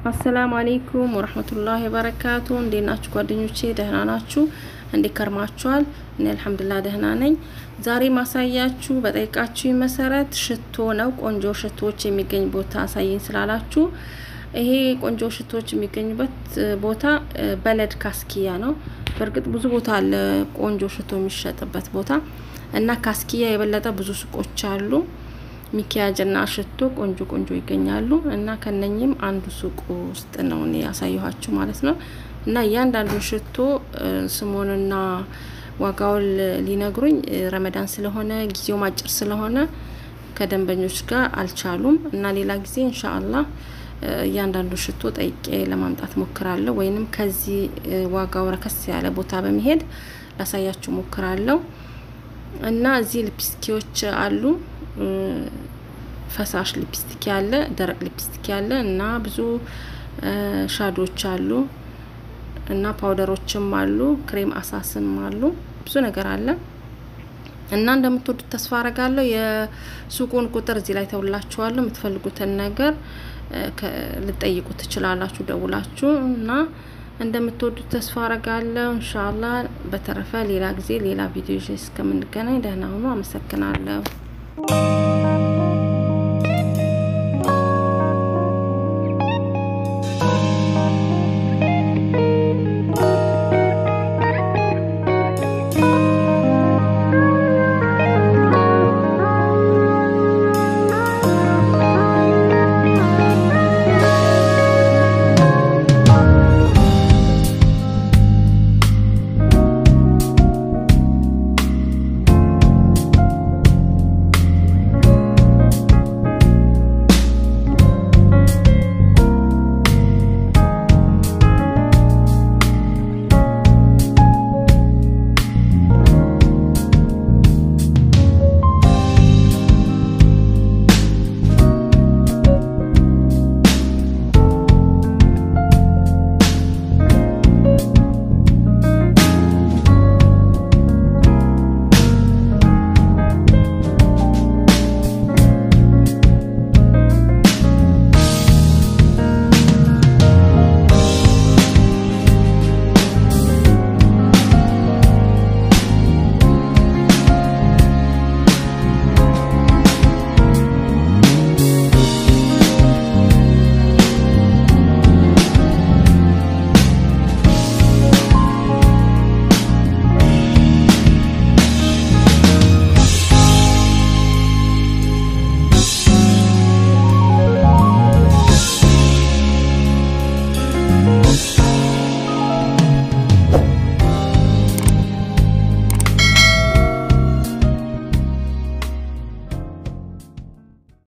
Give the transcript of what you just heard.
አሰላሙ አሌይኩም ወረህመቱላሂ ወበረካቱ። እንዴት ናችሁ ጓደኞቼ? ደህና ናችሁ? እንዴት ከርማችኋል? እኔ አልሐምዱሊላህ ደህና ነኝ። ዛሬ ማሳያችሁ በጠይቃችሁ መሰረት ሽቶ ነው። ቆንጆ ሽቶዎች የሚገኝ ቦታ አሳየኝ ስላላችሁ ይሄ ቆንጆ ሽቶዎች የሚገኙበት ቦታ በለድ ካስኪያ ነው። በእርግጥ ብዙ ቦታ አለ ቆንጆ ሽቶ የሚሸጥበት ቦታ እና ካስኪያ የበለጠ ብዙ ሱቆች አሉ። ሚኪያጅ እና ሽቶ ቆንጆ ቆንጆ ይገኛሉ እና ከነኝም አንዱ ሱቅ ውስጥ ነው እኔ ያሳየኋችሁ ማለት ነው። እና እያንዳንዱ ሽቶ ስሙንና ዋጋውን ሊነግሩኝ ረመዳን ስለሆነ ጊዜው አጭር ስለሆነ ከደንበኞች ጋር አልቻሉም እና ሌላ ጊዜ ኢንሻአላህ እያንዳንዱ ሽቶ ጠይቄ ለማምጣት ሞክራለሁ። ወይንም ከዚህ ዋጋው ረከስ ያለ ቦታ በመሄድ ላሳያችሁ ሞክራለሁ። እና እዚህ ሊፕስቲኮች አሉ። ፈሳሽ ሊፕስቲክ ያለ፣ ደረቅ ሊፕስቲክ ያለ እና ብዙ ሻዶች አሉ እና ፓውደሮችም አሉ፣ ክሬም አሳስም አሉ። ብዙ ነገር አለ እና እንደምትወዱት ተስፋ አረጋለሁ። የሱቁን ቁጥር እዚህ ላይ ተውላችኋለሁ። የምትፈልጉትን ነገር ልጠይቁ ትችላላችሁ ደውላችሁ እና እንደምትወዱት ተስፋ አረጋለሁ። እንሻላ በተረፈ ሌላ ጊዜ ሌላ ቪዲዮ እስከምንገናኝ ደህና ሁኑ። አመሰግናለሁ።